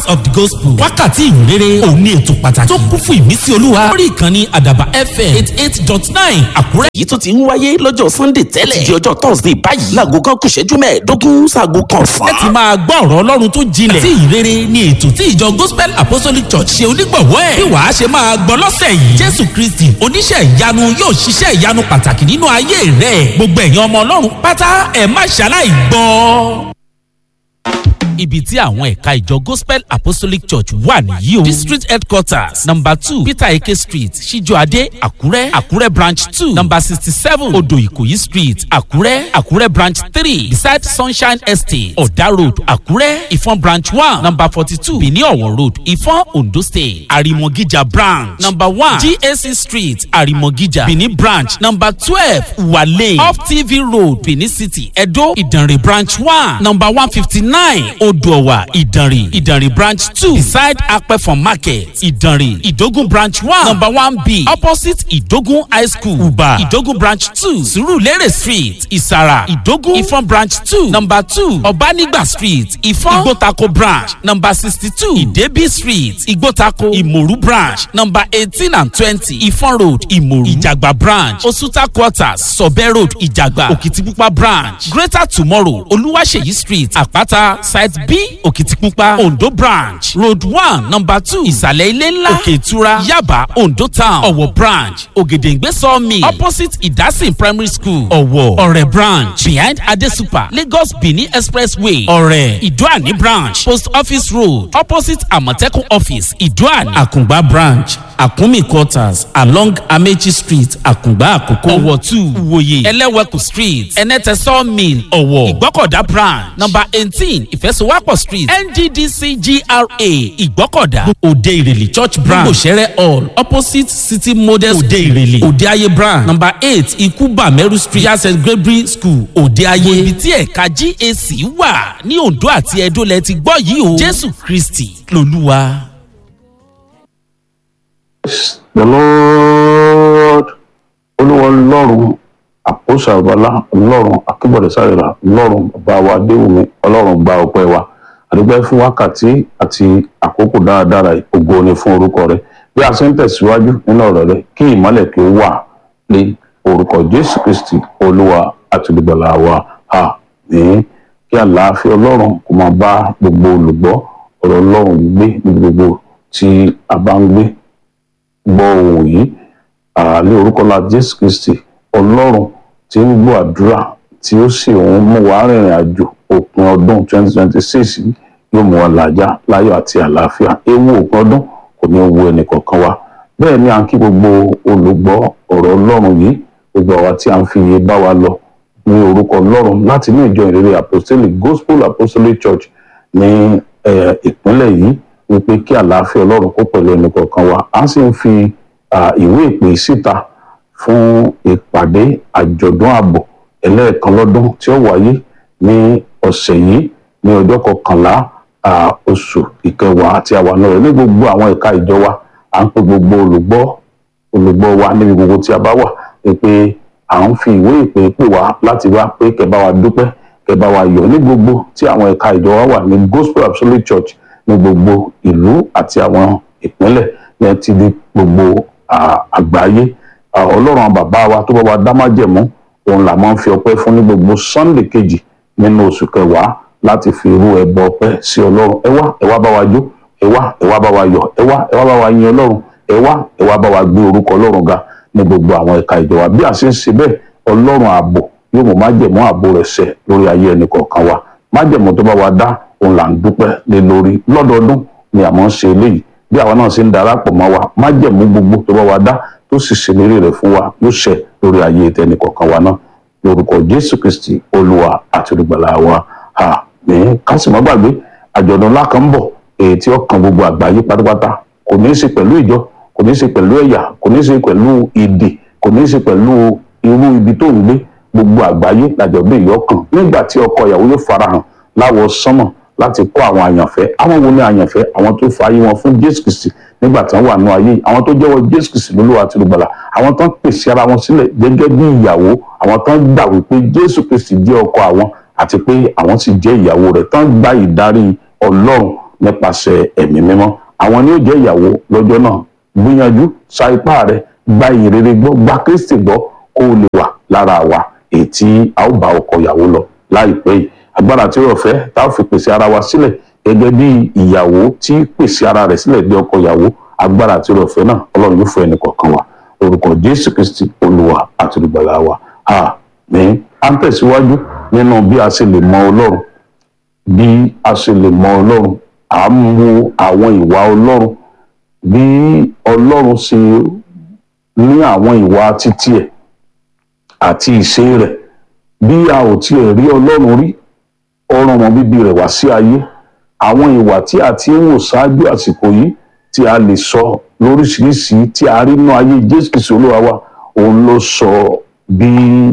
of the gospel wákàtí ìrere òun ní ètò pàtàkì tó kún fún ìmísí olúwa lórí ìkànnì àdàbà fm eight eight dot nine àkúrẹ́. èyí tó ti ń wáyé lọ́jọ́ sunday tẹ́lẹ̀ di ọjọ́ thursday báyìí láago kan kù ṣẹ́jú mẹ́ẹ̀ẹ́dógún sáago kan sàn. ẹ ti máa gbọ́ ọ̀rọ̀ ọlọ́run tó jinlẹ̀ tí ìrere ni ètò tí ìjọ gospel apostolic church ṣe onígbọ̀wọ́ ẹ̀ bí wàá ṣe máa gbọ́ lọ́sẹ̀ yìí jésù kristi oníṣẹ́ ìyanu yóò ṣiṣẹ́ ìyanu pàtàkì nínú ayé rẹ̀ gbogbo ẹ̀yin ọmọ ọlọ́run pátá ẹ̀ má ṣaláì gbọ́ ibi tí àwọn ẹ̀ka ìjọ gospel apostolic church wà nìyí o. district headquarters number two peter eke street ṣíjọ́adé àkúrẹ́ àkúrẹ́ branch two number sixty seven odò ìkòyí street àkúrẹ́ àkúrẹ́ branch three beside sunshine estate ọ̀dà road àkúrẹ́ ìfọ̀n branch one number forty two benin ọ̀wọ̀ road ìfọ̀n ondo state àrìmọ̀gíjà branch number one gac street àrìmọ̀gíjà benin branch number twelve wale off tv road benin city edo ìdànrè branch one number one fifty nine odòwà ìdànrè ìdànrè branch two beside apẹ̀fọ̀n market ìdànrè ìdógún branch one number one b opposite ìdógún high school uba ìdógún branch two surulere street ìsàrà ìdógún ìfọ̀n branch two number two ọ̀bánigba street ìfọ̀n ìgbótako branch number sixty two ìdẹ́bí street ìgbótako ìmòrú branch number eighteen and twenty ìfọ̀n road ìmòrú ìjàgbá branch osuta quarters sọ̀bẹ́ road ìjàgbá òkìtìpupa branch greater tomorrow olúwaṣeyí street àpáta site b òkìtìpupa ondo branch road one number two ìsàlẹ̀ ilé ńlá òkè ìtura yaba ondo town ọ̀wọ̀ branch ògèdèǹgbé sawmill opposite ìdásìn primary school ọ̀wọ̀ ọ̀rẹ́ branch behind adesupa lagos benin expressway ọ̀rẹ́ ìdúàní branch post office road opposite àmọ̀tẹ́kùn office ìdúàní àkùngbá branch àkúnmí quarters along amechi street àkùngbá àkókò ọ̀wọ̀ two ìwòye ẹlẹ́wẹ̀kù street ẹnẹ́tẹ̀ sawmill ọ̀wọ̀ ìgbọ́kọ̀dá branch number eighteen ìfẹsowápọ̀ street nddcgra ìgbọ́kọ̀dá òde ìrèlè church branch òṣèré hall opposite city model òde ìrèlè òde ayé branch number eight ikuba meru street yas st gregory school òde ayé ibi tí ẹ̀ka gac wà ní ondo àti edo lẹ ti gbọ́ yìí o jésù kristi lolúwa. the lord olúwa ọlọ́run àpòsà ọ̀bọ̀lá ọlọ́run akíbọ̀dẹ̀ sáré-ra ọlọ́run ọba wa déwùmí ọlọ́run gba ọpẹ́ wa àdúgbò fún wákàtí àti àkókò dáradára ògo ni fún orúkọ rẹ bí a ṣe ń tẹ̀síwájú nínú ọ̀rọ̀ rẹ kí ìmọ̀lẹ̀ kí ó wà ní orúkọ jésù kristi olúwa àti olùgbàlà wa ha ní kí àlàáfíà ọlọ́run kó máa bá gbogbo olùgbọ́ ọ̀rọ̀ ọlọ́run yìí gbé níbi gbogbo tí a bá ń gbé gbọ́ ohun yìí ní orúkọ la jésù kristi ọlọ́run tí ń gbọ́ àdúrà tí ó sì ń mú wa rìnrìn àjò òpin ọdún 2026 yóò mú wa làjà láyọ̀ àti àlàáfíà ewu òpin ọdún kò ní wo ẹnì kọ̀ọ̀kan wa bẹ́ẹ̀ ni à ń kí gbogbo olùgbọ́ ọ̀rọ̀ ọlọ́run yìí gbogbo àwa tí a ń fi iye bá wa lọ ní orúkọ ọlọ́run láti ní ìjọ ìrere apostolic gospel apostolic church ní ìpínlẹ̀ yìí wípé kí àlàáfíà ọlọ́run kó pẹ̀lú ẹnì kọ̀ọ̀kan wa a sì ń fi ìwé ìpè síta fún ìpàdé àjọ̀dún ààbò ẹlẹ́ẹ̀kan lọ́dún tí ó wáyé ní ọ̀sẹ̀ yìí ní ọjọ́ kọkànlá oṣù ìkẹwàá àti àwọn rẹ̀ ní gbogbo àwọn ẹ̀ka ìjọ wa à ń pe gbogbo olùgbọ́ olùgbọ́ wa níbi gbogbo tí a bá wà pé à ń fi ìwé ìpè pè wá láti wá pé kẹ́ bá wa dúpẹ́ kẹ́ bá wa yọ̀ ní gbogbo tí àwọn ẹ̀ka ìjọ wa wà ní gospel absolute church ní gbogbo ìlú àti àwọn ìpínlẹ̀ ní ti di gbogbo àgbáyé ọlọ́run bàbá wa tó bá wa dá májẹ̀mú òun là máa ń fi ọpẹ́ fún ní gbogbo sunday kejì nínú oṣù kẹwàá láti fi irú ẹbọ ọpẹ́ sí ọlọ́run ẹ wá ẹ wá bá wa jó ẹ wá ẹ wá bá wa yọ̀ ẹ wá ẹ wá bá wa yin ọlọ́run ẹ wá ẹ wá bá wa gbé orúkọ ọlọ́run ga ní gbogbo àwọn ẹ̀ka ìjọba bí a ṣe ń ṣe bẹ́ẹ̀ ọlọ́run ààbò yóò mú májẹ̀mú ààbò rẹ̀ ṣẹ lórí ayé ẹnì kọ̀ọ̀kan wa májẹ̀mú tó bá wa dá òun là ń dúpẹ́ lé lórí lọ́dọọdún ni àmọ́ ń ṣe eléyìí bí àwa náà ṣe ń darapọ̀ mọ́ wa májẹ̀mú gbogbo tó bá wa dá tó sì ṣèlérí rẹ̀ fún wa yóò ṣẹ lórí ayé tẹnì kọ̀ọ̀kan wa náà lórúkọ jésù kristi olúwa àti olùgbàlà wa àmì kásìmọ́ gbàgbé àjọ̀dún ńlá kan ń bọ̀ èyí tí ó kan gbogbo àgbáyé pátápátá kò ní í ṣe pẹ̀lú ìjọ kò ní í ṣe pẹ̀lú ẹ̀yà kò ní í ṣe pẹ̀lú èdè kò ní í ṣe pẹ̀lú irú ibi tó ń gbé gbogbo àgbáyé làjọ̀dún yìí ọkàn nígbà tí ọkọ ìyàwó yóò farahàn láwọ sánmọ̀ láti kọ́ àwọn àyànfẹ́ àwọn wo ni àyànfẹ́ àwọn tó fa ayé wọn fún jésù kristi nígbà tí wọ́n wà nù ayé àwọn tó jẹ́wọ́ jésù kristi lólúwa àti olùgbàlà àwọn tó ń pèsè ara wọn sílẹ̀ gẹ́gẹ́ bí ìyàwó àwọn tó ń gbà wípé jésù kristi jẹ́ ọkọ àwọn àti pé àwọn sì jẹ́ ìyàwó rẹ̀ tó ń gba ìdarí ọlọ́run nípasẹ̀ ẹ̀mí mímọ́ àwọn ni ó jẹ́ ìyàwó lọ́jọ́ náà gbìyànjú sa ipá rẹ gba ìrere gbọ́ gba kristi gbọ́ kó o lè wà lára wa èyí tí a ó bá ọkọ ìyàwó lọ láìpẹ́ yìí agbára tí ó fẹ́ tá a fi pèsè ara wa sílẹ̀ gẹ́gẹ́ bí ìyàwó tí pèsè ara rẹ̀ sílẹ̀ bí ọkọ ìyàwó agbára tí ó fẹ́ náà ọlọ́run yóò fún ẹnì kọ̀ọ̀kan wa orúkọ jésù kristi olúwa àti olùgbàlà wa àmín à ń tẹ̀síwájú nínú bí a ṣe lè mọ ọlọ́run bí a ṣe lè mọ ọlọ́run à ń wo àwọn ìwà ọlọ́run bí ọlọ́run ṣe ní àwọn ìwà títí ẹ̀ àti ìṣe rẹ̀ bí a ò tiẹ̀ rí ọlọ́run rí ọ̀ràn ọmọ bíbí rẹ̀ wá sí ayé àwọn ìwà tí a ti ń wò ṣáájú àsìkò yìí tí a lè sọ lóríṣiríṣi tí a rí nínú ayé jésù kìsì olúwa wa òun ló sọ bí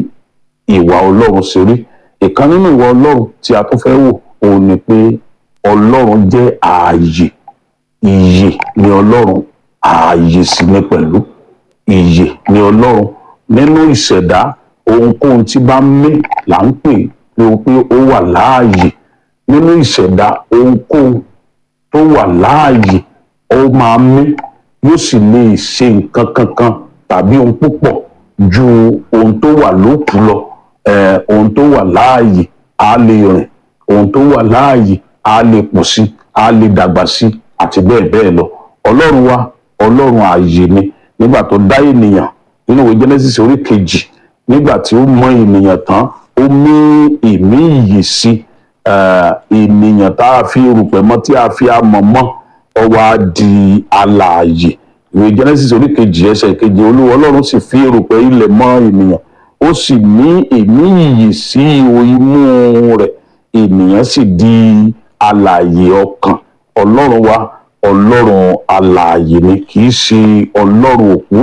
ìwà ọlọ́run ṣe rí ìkan nínú ìwà ọlọ́run tí a tún fẹ́ wò òun ni pé ọlọ́run jẹ́ ààyè ìyè ni ọlọ́run ààyè sì ni pẹ̀lú ìyè ni ọlọ́run nínú ìṣẹ̀dá ohunkóhun tí bá ń mí là ń pè pé pé ó wà láàyè nínú ìṣẹ̀dá ohunkóhun tó wà láàyè ó máa mí yóò sì lè ṣe nǹkan kankan tàbí ohun púpọ̀ ju ohun tó wà lókùú lọ eh, ohun tó wà láàyè á lè rìn ohun tó wà láàyè á lè pọ̀ sí á lè dàgbà sí àti bẹ́ẹ̀ bẹ́ẹ̀ lọ ọlọ́run wa ọlọ́run ààyè ni nígbà tó dá ènìyàn nínú ìwé genesis orí kejì nígbà tí ó mọ ènìyàn tán ó mí ìmí ìyè sí ènìyàn tá a fi erùpẹ̀ mọ́ tí a fi amọ̀ mọ́ ó wá di alààyè ìwé genesis orí kejì ẹsẹ̀ kejì olúwa ọlọ́run sì fi erùpẹ̀ ilẹ̀ mọ́ ènìyàn ó sì ní ìmí ìyè sí ihò imú rẹ̀ ènìyàn sì di alààyè ọkàn ọlọ́run wa ọlọ́run alààyè ni kì í ṣe ọlọ́run òkú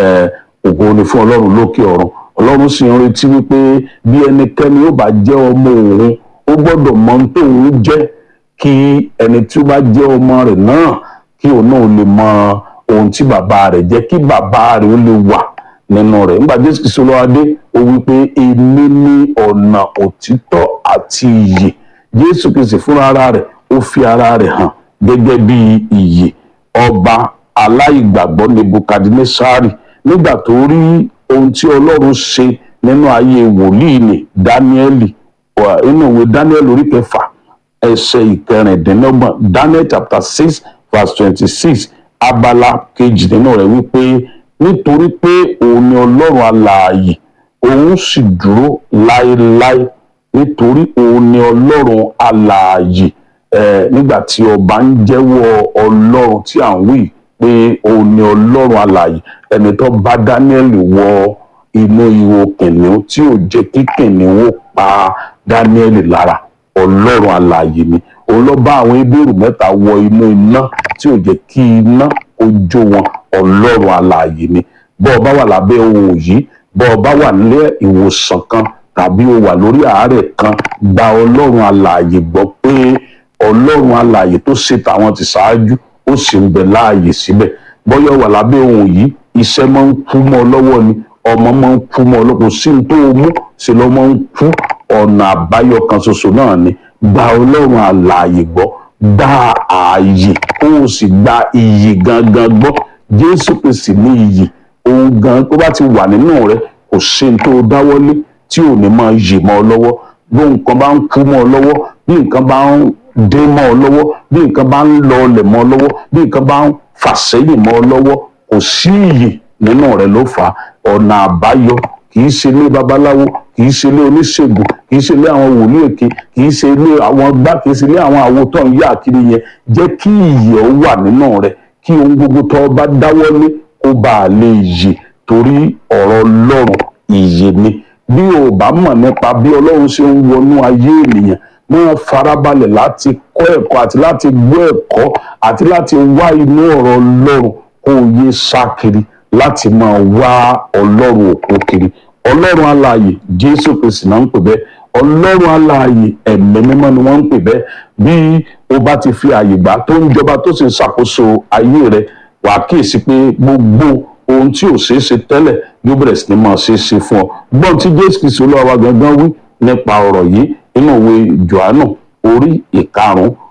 ògo ni fún ọlọ́run lókè ọ̀run ọlọ́run sì ń retí wípé bí ẹnikẹ́ni ó bá jẹ́ ọmọ òun ó gbọ́dọ̀ mọ ohun tóun jẹ́ kí ẹni tí ó bá jẹ́ ọmọ rẹ̀ náà kí òun náà lè mọ ohun tí bàbá rẹ̀ jẹ́ kí bàbá rẹ̀ ó lè wà nínú rẹ̀ nígbà jésù kìí sọlọ́ adé ó wípé èmi ní ọ̀nà òtítọ́ àti ìyè jésù kìí sì fúnra ara rẹ̀ ó fi ara rẹ̀ hàn gẹ́gẹ́ bí ìyè ọba aláìgbàgbọ́ nebukadnesari nígbà tó rí ohun tí ọlọ́run ṣe nínú ayé wòlíì ní dáníẹ́lì inú ìwé dáníẹ́lì orí kẹfà ẹsẹ̀ ìkẹrìndínlọ́gbọ̀n daniel chapter six verse twenty-six abala kejì nínú rẹ̀ wípé nítorí pé òun ni ọlọ́run alààyè òun sì dúró láéláé nítorí òun ni ọlọ́run alààyè nígbà tí ọba ń jẹ́wọ́ ọlọ́run tí à ń wí pé òun ni ọlọ́run alààyè ẹni tó bá Daniel wọ inú ihò kìnìún tí ò jẹ́ kí kìnìún ó pa Daniel lára ọlọ́run alààyè ni òun ló bá àwọn ebéèrú mẹ́ta wọ inú iná tí ò jẹ́ kí iná ó jó wọn ọlọ́run alààyè ni bọ́ ọ bá wà lábẹ́ ohun yìí bọ́ ọ bá wà nílé ìwòsàn kan tàbí o wà lórí àárẹ̀ kan gba ọlọ́run alààyè gbọ́ pé ọlọ́run alààyè tó ṣe tàwọn ti ṣáájú ó sì ń bẹ láàyè síbẹ̀ bọ́yọ̀ wà lábẹ́ ohun yìí iṣẹ́ máa ń kú mọ́ ọ lọ́wọ́ ni ọmọ máa ń kú mọ́ ọ lọ́wọ́ kò sí ní tó o mú sí lọ́ máa ń kú ọ̀nà àbáyọ kan ṣoṣo náà ni gba ọlọ́run alààyè gbọ́ gba ààyè kó o sì gba iyì gangan gbọ́ jésù kristi ní iyì ohun gan tó bá ti wà nínú rẹ kò sí ní tó o dáwọ́lé tí ò ní máa yè mọ́ ọ lọ́wọ́ bí nǹkan bá ń kú mọ́ ọ lọ́wọ́ bí nǹkan bá ń dé mọ́ ọ lọ́wọ́ bí nǹkan bá ń lọ ọlẹ̀ mọ́ ọ lọ́wọ́ bí nǹkan bá ń fà sẹ́yìn mọ́ ọ lọ́wọ́ kò sí iyì nínú rẹ̀ ló fà á ọ̀nà àbáyọ kì í ṣe ilé babaláwo kì í ṣe ilé oníṣègùn kì í ṣe ilé àwọn wòlíì èké kì í ṣe ilé àwọn gbá kì í ṣe ilé àwọn àwo tó ń yá kiri yẹn jẹ́ kí iyì ọ wà nínú rẹ̀ kí ohun gbogbo tó bá dáwọ́lé kó bá a lè yè torí ọ̀rọ̀ ọlọ́run iyì ni bí o bá mọ̀ nípa bí ọlọ́run ṣe ń wọnú ayé ènìyàn máa farabalẹ̀ láti kọ́ ẹ̀kọ́ àti láti gbọ́ ẹ̀kọ́ àti láti wá inú ọ̀rọ̀ ọlọ́run kó o yé sá kiri láti máa wá ọlọ́run òkú kiri ọlọ́run alààyè jésù kristi náà ń pè bẹ́ẹ̀ ọlọ́run alààyè ẹ̀mí mímọ́ ni wọ́n ń pè bẹ́ẹ̀ bí o bá ti fi àyè gbà tó ń jọba tó sì ń ṣàkóso ayé rẹ wàá kíyèsí pé gbogbo ohun tí ò ṣeé ṣe tẹ́lẹ̀ yóò bẹ̀rẹ̀ sí ni máa ṣeé ṣe fún ọ gbọ́n tí jésù kristi olúwa wa gangan wí nípa ọ̀rọ̀ yìí nínú ìwé johannu orí ìkarùn-ún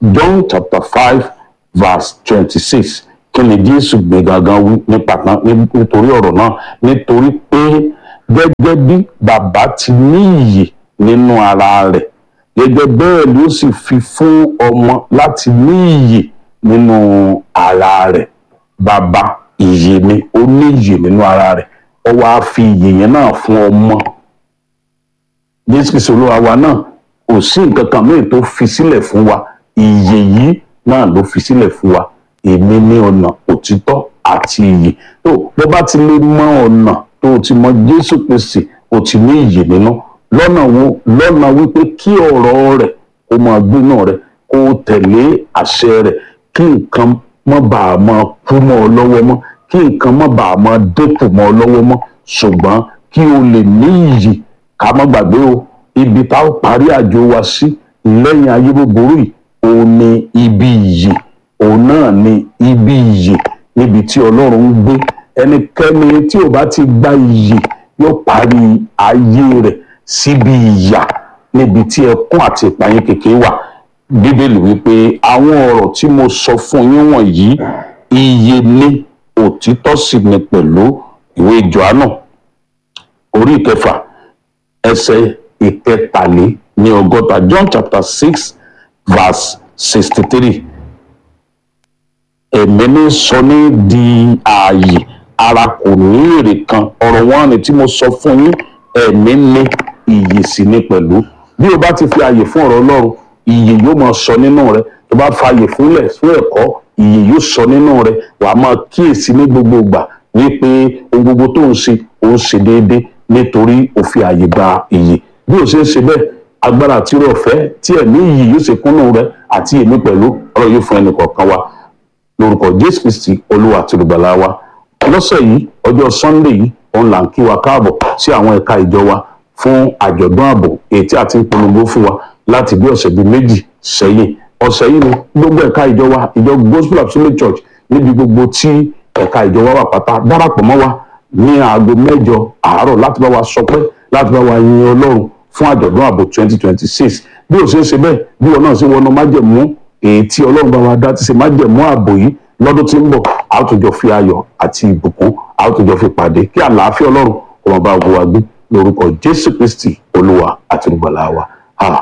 john chapter five verse twenty-six kí ni jésù gbé gangan wí nípa náà nítorí ọ̀rọ̀ náà nítorí pé gẹ́gẹ́ bí bàbá ti ní ìyè nínú ara rẹ̀ gẹ́gẹ́ bẹ́ẹ̀ ló sì fi fún ọmọ láti ní ìyè nínú ara rẹ̀ bàbá ìyè ni ó ní ìyè nínú ara rẹ̀ ó wá fi ìyè yẹn náà fún ọmọ jésù kìí olúwa wa náà kò sí nǹkan kan mìíràn tó fi sílẹ̀ fún wa ìyè yìí náà ló fi sílẹ̀ fún wa èmi ní ọ̀nà òtítọ́ àti ìyè tó bó bá ti lè mọ ọ̀nà tó o ti mọ jésù kristi o ti ní ìyè nínú lọ́nà wo lọ́nà wípé kí ọ̀rọ̀ rẹ̀ kó máa gbénú rẹ̀ kó o tẹ̀lé àṣẹ rẹ̀ kí nǹkan má bàa máa kú mọ́ ọ lọ́wọ́ mọ́ kí nǹkan má bàa máa dínkù mọ́ ọ lọ́wọ́ mọ́ ṣùgbọ́n kí o lè ní ìyè ká má gbàgbé o ibi tá a parí àjò wa sí lẹ́yìn ayé búburú yìí òun ni ibi ìyè òun náà ni ibi ìyè níbi tí ọlọ́run ń gbé ẹnikẹ́ni tí ò bá ti gba ìyè yóò parí ayé rẹ̀ síbi ìyà níbi tí ẹkún àti ìpayín kékeré wà bíbélì wípé àwọn ọ̀rọ̀ tí mo sọ fún yín wọ̀nyí ìyè ni òtítọ́ sì ni pẹ̀lú ìwé Jòhánù orí ìkẹfà ẹsẹ̀ ìkẹtàlé ní ọgọ́ta John chapter six verse sixty three ẹ̀mí ní sọ ní di ààyè ara kò ní èrè kan ọ̀rọ̀ wọn ni tí mo sọ fún yín ẹ̀mí ní ìyè sì ni pẹ̀lú bí o bá ti fi ààyè fún ọ̀rọ̀ Ọlọ́run ìyè yóò máa sọ nínú rẹ tó bá fa ààyè fúnlẹ̀ fún ẹ̀kọ́ ìyè yóò sọ nínú rẹ wà á máa kíyèsí ní gbogbo ìgbà wípé ohun gbogbo tó ń ṣe ó ń ṣe déédéé nítorí ó fi ààyè gba ìyè bí o ṣe ń ṣe bẹ́ẹ̀ agbára àti irú ọ̀fẹ́ tí ẹ̀mí ìyè yóò ṣe kúnnú rẹ àti èmi pẹ̀lú ọ̀rọ̀ yóò fún ẹnì kọ̀ọ̀kan wa lórúkọ Jésù Kristi Olúwa àti olùgbàlà wa lọ́sẹ̀ yìí ọjọ́ Sunday yìí òun là ń kí wa káàbọ̀ sí àwọn ẹ̀ka ìjọ wa fún àjọ̀dún ààbò èyí tí a ti ń polongo fún wa láti bí ọ̀sẹ̀ bíi méjì sẹ́yìn ọ̀sẹ̀ yìí ni gbogbo ẹ̀ka ìjọ wa ìjọ Gospel Absolute Church níbi gbogbo tí ẹ̀ka ìjọ wa wà pátá darapọ̀ mọ́ wa ní aago mẹ́jọ àárọ̀ láti bá wa sọpẹ́ láti bá wa yin Ọlọ́run fún àjọ̀dún ààbò 2026 bí ó ṣe ń ṣe bẹ́ẹ̀ bí wọn náà ṣe wọnú májẹ̀mú èyí tí Ọlọ́run bá wa dá ti ṣe májẹ̀mú ààbò yìí lọ́dún tí ń bọ̀ a ó tún jọ fi ayọ̀ àti ìbùkún a ó tún jọ fi pàdé kí àlàáfíà Ọlọ́run kó máa bá gbogbo wa gbé lórúkọ Jésù Kristi Olúwa àti olùgbàlà wa